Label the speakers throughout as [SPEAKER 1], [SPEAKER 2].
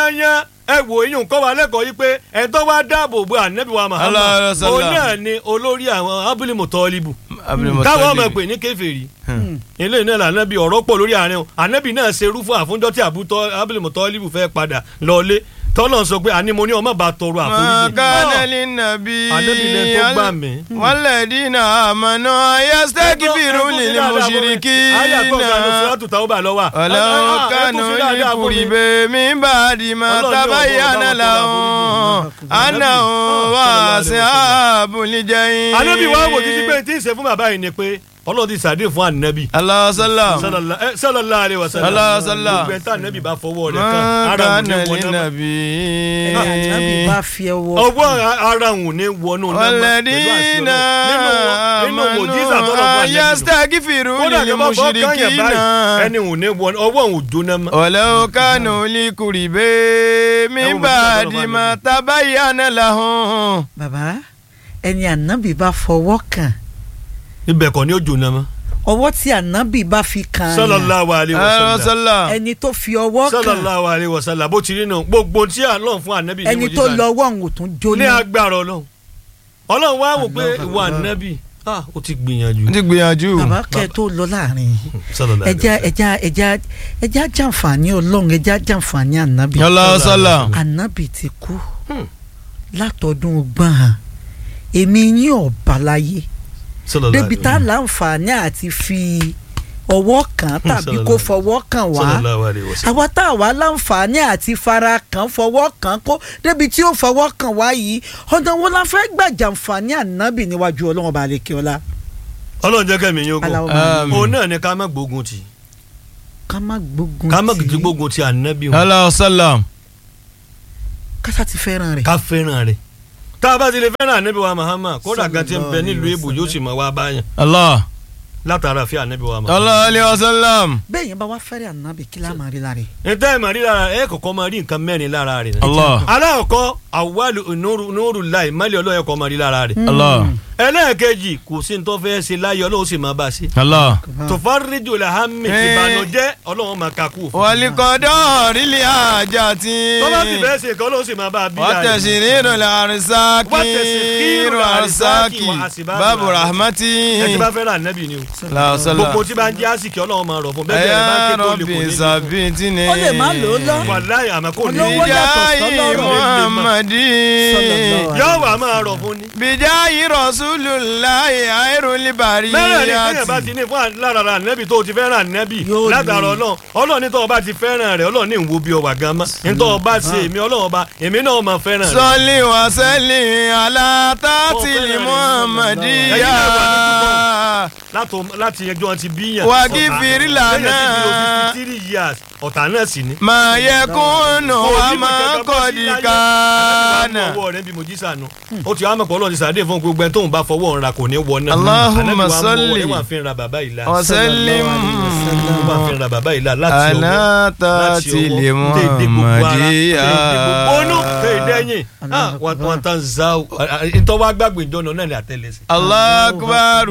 [SPEAKER 1] yányán ẹ wò eyín nǹkan wa lẹ́kọ̀ọ́ yìí pé ẹ̀ tó wá dáàbò bo ànábì wa
[SPEAKER 2] Allah,
[SPEAKER 1] Muhammad
[SPEAKER 2] Allah.
[SPEAKER 1] òun náà ni olórí àwọn abúlímù tọ́líbù
[SPEAKER 2] Abdul
[SPEAKER 1] táwọn ọmọ
[SPEAKER 2] Muttalib.
[SPEAKER 1] pè ní kèfèrí ilé náà là ànábì ọ̀rọ̀ pọ̀ lórí àárín o ànábì náà ṣe irú fún àfúnjọ́ tí abúlímù tọ́líbù fẹ́ padà lọ́lé tọ́lọ̀ sọ pé àní mo ní ọmọ bá tọrọ
[SPEAKER 2] Ma
[SPEAKER 1] àforíjì
[SPEAKER 2] kana linnabi
[SPEAKER 1] Ànábì lẹ tó gbà mí.
[SPEAKER 2] walladina amanu yastaghfiru lil
[SPEAKER 1] ayé àtọ́ka ní
[SPEAKER 2] mushrikina
[SPEAKER 1] sọ́ọ́tù táwọn bá lọ́wọ́
[SPEAKER 2] walau kanu li qurbi min ba'di ma
[SPEAKER 1] Ọlọ́run ní
[SPEAKER 2] tabayyana
[SPEAKER 1] ọ̀dọ́
[SPEAKER 2] lahum annahum ashabul jahim.
[SPEAKER 1] ànábì wa wò títí pé tí ń ṣe fún bàbá yìí ni pé ọlọ́run ti sàdé fún ànábì
[SPEAKER 2] Allah sallam.
[SPEAKER 1] sallallahu alaihi wasallam
[SPEAKER 2] Sallallahu alaihi wasallam.
[SPEAKER 1] gbogbo ẹ̀ tá ànábì bá fọwọ́ rẹ̀ kan
[SPEAKER 2] Ma
[SPEAKER 1] ara òun ní
[SPEAKER 2] kana
[SPEAKER 1] wọnú náà
[SPEAKER 2] linnabi.
[SPEAKER 3] ànábì bá fi ọwọ́
[SPEAKER 1] ọwọ́ ara òun ní wọnú náà
[SPEAKER 2] والذين
[SPEAKER 1] nínú mòjísà tọ́lọ̀ fún
[SPEAKER 2] آمنوا
[SPEAKER 1] ànábì
[SPEAKER 2] يستغفرون
[SPEAKER 1] kódà kí wọ́n fọ́ kányẹ̀
[SPEAKER 2] للمشركين
[SPEAKER 1] báyìí ẹni òun ní wọnú ọwọ́ òun ò jóná mọ́.
[SPEAKER 2] ولو كانوا لقربى من بعد ما تبين لهم
[SPEAKER 3] bàbá ẹni ànábì bá fọwọ́ kàn
[SPEAKER 1] ibẹ̀ kọ́ ni ó jóná mọ́.
[SPEAKER 3] ọwọ́ tí ànábì bá fi kàn án
[SPEAKER 1] sallallahu alaihi wasallam
[SPEAKER 2] sallam
[SPEAKER 3] ẹni tó fi ọwọ́ kàn
[SPEAKER 1] sallallahu alaihi wasallam bó ti rí nù gbogbo tí à ń lọ fún ànábì ní
[SPEAKER 3] ẹni tó
[SPEAKER 1] mòjísà
[SPEAKER 3] lọ ọwọ́ òun ò tún
[SPEAKER 1] ní
[SPEAKER 3] jóná
[SPEAKER 1] agbára ọlọ́run ọlọ́run wá wò pé
[SPEAKER 3] Allah
[SPEAKER 1] ìwà
[SPEAKER 3] Allah.
[SPEAKER 1] ànábì ah, ó ti gbìyànjú.
[SPEAKER 2] n ti gbìyànjú
[SPEAKER 3] bàbá kẹ tó lọ láàrin
[SPEAKER 1] sallallahu alaihi
[SPEAKER 3] ẹja ẹja ẹja ẹja jàǹfààní ọlọ́run ẹja jàǹfààní ànábì
[SPEAKER 2] Allah sallam
[SPEAKER 3] ànábì ti kú
[SPEAKER 1] Hmm.
[SPEAKER 3] látọdún ọgbọ̀n hàn èmi yín ọ̀bà láyé
[SPEAKER 1] sallallahu
[SPEAKER 3] débi
[SPEAKER 1] alaihi
[SPEAKER 3] tá a láǹfààní àti fi ọwọ́ kàn tàbí
[SPEAKER 1] Sallallahu
[SPEAKER 3] kó
[SPEAKER 1] alaihi.
[SPEAKER 3] fọwọ́ kàn wá
[SPEAKER 1] sallallahu alaihi wasallam.
[SPEAKER 3] àwa tá a wá láǹfààní àti fara kàn fọwọ́ kàn kó débi tí ó fọwọ́ kàn wá yìí ọ̀nà wo la fẹ́ gbà jàǹfààní ànábì níwájú ọlọ́run ọba àlekè ọlá
[SPEAKER 1] ọlọ́run jẹ́ kẹ́mi yín ogun
[SPEAKER 3] aláwọ̀ máa
[SPEAKER 2] Àmín.
[SPEAKER 1] òun náà ni ká má gbógun tì
[SPEAKER 3] ká má gbógun
[SPEAKER 1] ká má
[SPEAKER 3] tì í
[SPEAKER 1] gbógun tì ànábì wọn
[SPEAKER 2] Allah sallam
[SPEAKER 3] kásá ti fẹ́ràn rẹ̀
[SPEAKER 1] ká fẹ́ràn rẹ̀ tá a bá ti lè fẹ́ràn ànábì wa Muhammad kódà gan ti ń bẹ nílùú èbò yóò sì mọ̀ wá báyàn
[SPEAKER 2] Allah
[SPEAKER 1] látara fi ànábì wa Muhammad.
[SPEAKER 2] Allah alayhi wa sallam
[SPEAKER 3] bẹ́ẹ̀ yẹn bá wá fẹ́ràn ànábì kí lá máa rí lára rẹ̀
[SPEAKER 1] níta ẹ̀ máa rí lára ẹ̀ kọ̀kọ́ máa rí nǹkan mẹ́rin lára rẹ̀ náà.
[SPEAKER 2] Allah
[SPEAKER 1] aláàkọ́ àwálù nùrù láì mọ́lẹ̀ ọlọ́yẹ̀ kọ́ máa rí lára rẹ̀.
[SPEAKER 2] Allah
[SPEAKER 1] ẹlẹ́ẹ̀kejì kò sí ní tó fẹ́ ṣe láyé ọlọ́run sì máa bá a ṣe.
[SPEAKER 2] Allah
[SPEAKER 1] tòfárídìí olè hami
[SPEAKER 2] Eh.
[SPEAKER 1] ìbànújẹ́ ọlọ́run máa kakú òfin.
[SPEAKER 2] walikọdọ rili ajati
[SPEAKER 1] tọ́lá sì fẹ́ ṣe nǹkan ọlọ́run sì máa bá a bí láàyè.
[SPEAKER 2] wàtẹsirinu larisaki
[SPEAKER 1] Watashiriru
[SPEAKER 2] arisaki
[SPEAKER 1] wa asbabu
[SPEAKER 2] babu
[SPEAKER 1] rahmati.
[SPEAKER 2] rahmati
[SPEAKER 1] ẹ ti bá fẹ́ràn ànábì ni o.
[SPEAKER 2] lausala
[SPEAKER 1] gbogbo tí bá ń jẹ́ àsìkò ọlọ́run máa rọ̀ fún bẹ́ẹ̀ bẹ́ẹ̀ bá ń ké
[SPEAKER 2] aya
[SPEAKER 1] tó lè kò
[SPEAKER 2] rọbi
[SPEAKER 1] ní.
[SPEAKER 2] sabitini
[SPEAKER 3] Ó lè má lò ó lọ.
[SPEAKER 1] wàláyé àmọ́ kò ní.
[SPEAKER 3] Olówó yàtọ̀
[SPEAKER 2] bijayi
[SPEAKER 3] sọ́lọ́rọ̀.
[SPEAKER 2] muhammadi
[SPEAKER 3] Sallallahu
[SPEAKER 1] yóò wà máa rọ̀ fún ni.
[SPEAKER 2] bijayi rasululayi ayruli
[SPEAKER 1] mẹ́rẹ̀ ni kéèyàn bá
[SPEAKER 2] bariyati
[SPEAKER 1] ti ní fún lára ànábì tó o ti fẹ́ràn ànábì
[SPEAKER 3] Yóò
[SPEAKER 1] látara
[SPEAKER 3] ní.
[SPEAKER 1] ọlọ́run ọlọ́run ní tó o bá ti fẹ́ràn rẹ̀ ọlọ́run ní ìwo bí ọwà gan mọ́ ní tó o bá ṣe èmi ọlọ́run ọba èmi náà máa fẹ́ràn rẹ̀.
[SPEAKER 2] sọlí wasẹ́lì alátàtìlì
[SPEAKER 1] Ó fẹ́ràn rẹ̀.
[SPEAKER 2] muhammadiya
[SPEAKER 1] látò láti ẹjọ́ ti bí yàn.
[SPEAKER 2] Wà kí fìrí lànà.
[SPEAKER 1] lẹ́yìn tí o ti fi three years ọ̀tá náà sì ni.
[SPEAKER 2] máa yẹ kúnnù
[SPEAKER 1] Kò
[SPEAKER 2] wá
[SPEAKER 1] ní
[SPEAKER 2] máa
[SPEAKER 1] kankan bọ́
[SPEAKER 2] kọ́
[SPEAKER 1] sí
[SPEAKER 2] di
[SPEAKER 1] láyé.
[SPEAKER 2] kánà.
[SPEAKER 1] Ànábì wa mú ọwọ́ rẹ̀ bí mo jí sànù. ó ti wá mọ̀ pọ̀ ọlọ́run ti sàdé fún gbogbo ẹni tóun bá fọwọ́ ra kò ní wọ náà.
[SPEAKER 2] Allahumma
[SPEAKER 1] Ànábì wa mú ọwọ́
[SPEAKER 2] salli.
[SPEAKER 1] rẹ̀ wà fi ń ra bàbá ìlà.
[SPEAKER 2] ọ̀sẹ̀lìm
[SPEAKER 1] wà fi ń ra bàbá ìlà láti ọwọ́
[SPEAKER 2] alátàtìlì muhammadiya.
[SPEAKER 1] Onú kéèdéyìn wọn tán za o ìtọ́wá gbàgbé ìjọ́nà náà ní àtẹlẹsẹ̀.
[SPEAKER 2] Allahu akbar.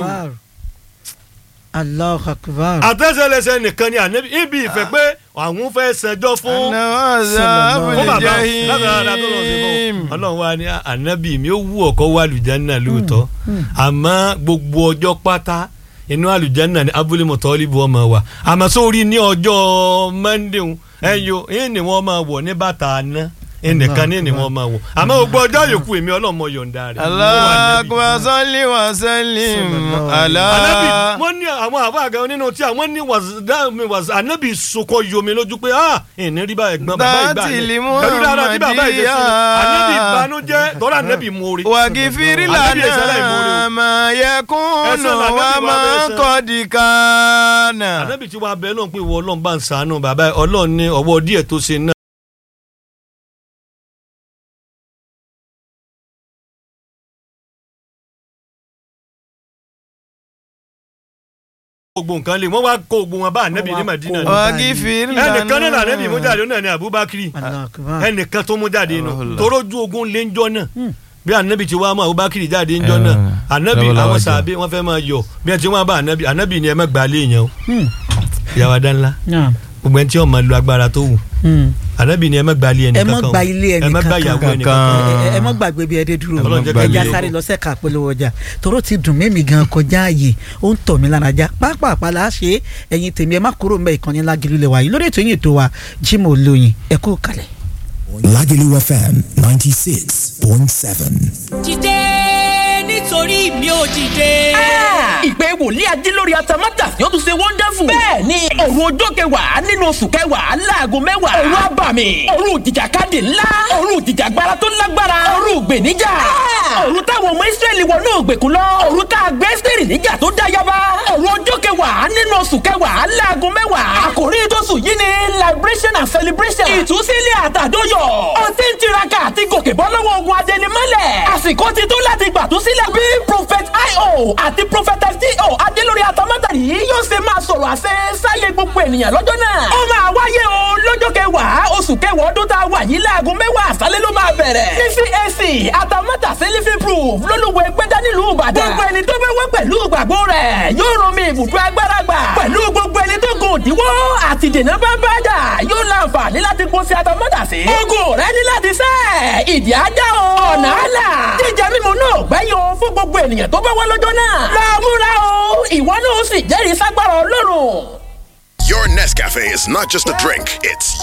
[SPEAKER 3] Allahu akbar.
[SPEAKER 1] àtẹ̀sẹ̀lẹsẹ̀ nìkan ni ànábì ibi ìfẹ́ pé àwọn fẹ́ ṣẹjọ́ fún
[SPEAKER 2] Anáwó
[SPEAKER 1] fún bàbá
[SPEAKER 2] jahim.
[SPEAKER 1] lágbára tó lọ sí fún ọlọ́run wa ni ànábì mi ó wú ọkọ wá àlùjánnà lóòótọ́ àmọ́ gbogbo ọjọ́ pátá inú àlùjánnà ni abúlé mọ̀tọ́líbù ọmọ wa àmọ́ sórí ní ọjọ́ mọ́ndéhùn ẹ̀yọ ẹ̀yìn ni wọ́n máa wọ̀ ní bàtà àná ẹnìkan ní ni wọ́n máa wọ̀ àmọ́ gbogbo ọjọ́ yòókù èmi ọlọ́run mọ̀ yọ̀ǹda rẹ̀
[SPEAKER 2] Allahu akbar salli wa sallim ala.
[SPEAKER 1] anabi wọn ní àwọn àbá àga nínú tí àwọn ní wàzà anabi sokọ yomi lójú pé ah ìní rí bá ẹ̀gbọ́n bàbá ìgbà
[SPEAKER 2] Dáàtì
[SPEAKER 1] yẹn
[SPEAKER 2] lè mú
[SPEAKER 1] pẹ̀lú dáadáa tí bàbá ìgbà
[SPEAKER 2] Ahmadiyya.
[SPEAKER 1] sí anabi ìbànújẹ́ tọ́lá anabi mórí.
[SPEAKER 2] wàgìfìrí
[SPEAKER 1] Ànábì ẹ̀sẹ̀ láì mórí
[SPEAKER 2] lànà
[SPEAKER 1] o.
[SPEAKER 2] máa yẹ kúnnù
[SPEAKER 1] Ẹ̀sẹ̀ lànà
[SPEAKER 2] wá
[SPEAKER 1] bí wàá
[SPEAKER 2] máa
[SPEAKER 1] bẹ́ẹ̀ sẹ́.
[SPEAKER 2] kọ́ di kánà.
[SPEAKER 1] anabi tí wàá bẹ náà pé ìwọ ọlọ́run bá ń sànú bàbá ọlọ́run ní ọwọ́ díẹ̀ tó ṣe náà. gbogbo nǹkan lè wọ́n wá kó gbogbo wọn bá anabi ní madina ni.
[SPEAKER 2] wàgìfìrí lànà.
[SPEAKER 1] ẹnìkan náà anabi mú jáde ó náà ní abubakar
[SPEAKER 3] Allahu akbar.
[SPEAKER 1] ẹnìkan tó mú jáde inú
[SPEAKER 2] Allah.
[SPEAKER 1] torójú ogun lé ńjọ́ náà
[SPEAKER 3] Hmm.
[SPEAKER 1] bí anabi ti wá mú abubakar jáde ńjọ́ náà
[SPEAKER 2] Eh,
[SPEAKER 1] anabi
[SPEAKER 2] lọ́wọ́lọ́wọ́
[SPEAKER 1] àwọn
[SPEAKER 2] jẹ́.
[SPEAKER 1] sàbẹ wọn fẹ́ máa yọ bí ẹ ti wọn bá anabi anabi ni ẹ má gbà lé yẹn o
[SPEAKER 3] Hmm.
[SPEAKER 1] ìyàwó adánlá
[SPEAKER 3] Naam.
[SPEAKER 1] gbogbo ẹni tí wọn máa lo agbára tó wù
[SPEAKER 3] Hmm.
[SPEAKER 1] ànábì ni ẹ má gba ilé ẹnì
[SPEAKER 3] ẹ
[SPEAKER 1] kankan
[SPEAKER 3] má gba ilé ẹnì
[SPEAKER 1] ẹ má gba ìyàwó ẹnì kankan
[SPEAKER 3] ẹ ẹ- ẹ má gbàgbé bí ẹdẹ dúró
[SPEAKER 1] Ọlọ́run jẹ́
[SPEAKER 2] ká
[SPEAKER 3] ẹja
[SPEAKER 2] lè-
[SPEAKER 3] sáré lọ sẹ́ka polówó ọjà tóró ti dùn mí mi gan kọjá ààyè ó ń tọ̀ mí lára já pápápá la ṣe é ẹ̀yin tèmi ẹ má kúrò mbẹ́ ìkànnì lágìlú lè wà yìí lórí ètò yìí ètò wa Jimoh Olóyin ẹ kú kalẹ̀.
[SPEAKER 4] Lagelu FM 96.7.
[SPEAKER 5] dìde nítorí mi ò dìde.
[SPEAKER 6] ìpè wòlíì ajé lórí atamátà yóò tún ṣe wonderful. bẹ́ẹ̀ ni òru ọjọ́ kẹwàá nínú oṣù kẹwàá láago mẹ́wàá. òru abàmì òru ìjìjàkadì ńlá òru ìjìjàgbara tó lágbára òru ìgbèníjà. òru táwọn ọmọ Ísírẹ́lì wọnú ògbèkùn lọ. òru tá a gbé Ẹ́sítérì níjà tó dá yaba. òru ọjọ́ kẹwàá nínú oṣù kẹwàá láago mẹ́wàá. àkòrí tóṣù yìí ni liberation and celebration. ìtúsílẹ̀ àtàdóyọ̀. ó ti ń tiraka àti gòkè bọ́ lọ́wọ́ ogun adẹnimọ́lẹ̀. àsìkò ti tó láti gbàtúsílẹ̀ bí prophet io àti prophetess do adélórí atamátàrí yóò ṣe máa sọ̀rọ̀ àṣẹ sáyé gbogbo ènìyàn lọ́jọ́ náà. ó máa wáyé o lọ́jọ́ kẹwàá oṣù kẹwàá ọdún tá a wà yìí láago mẹ́wàá àṣálẹ́ ló máa bẹ̀rẹ̀. ní cac atamátàsí living proof lólùwẹ̀ gbẹ́dá nílùú ìbàdàn. gbogbo ẹni tó fẹ́ wá pẹ̀lú ìgbàgbọ́ rẹ̀ yóò rán mi ibùdó agbára gbà. pẹ̀lú gbogbo ẹni tó gùn òdiwọ́ àti dènà bá bá dà yóò láǹfààní láti kó sí atamátàsí. ogun rẹ ní láti sẹ́ ìdí ajá o. ọ̀nà àlà jíjẹ mímu náà gbẹ́yìn o fún gbogbo ènìyàn tó bá wá lọ́jọ́ náà. lọ́múra o ìwọ náà ó sì jẹ́rìí ságbára ọlọ́run.
[SPEAKER 7] Your Nescafe is not just a drink, it's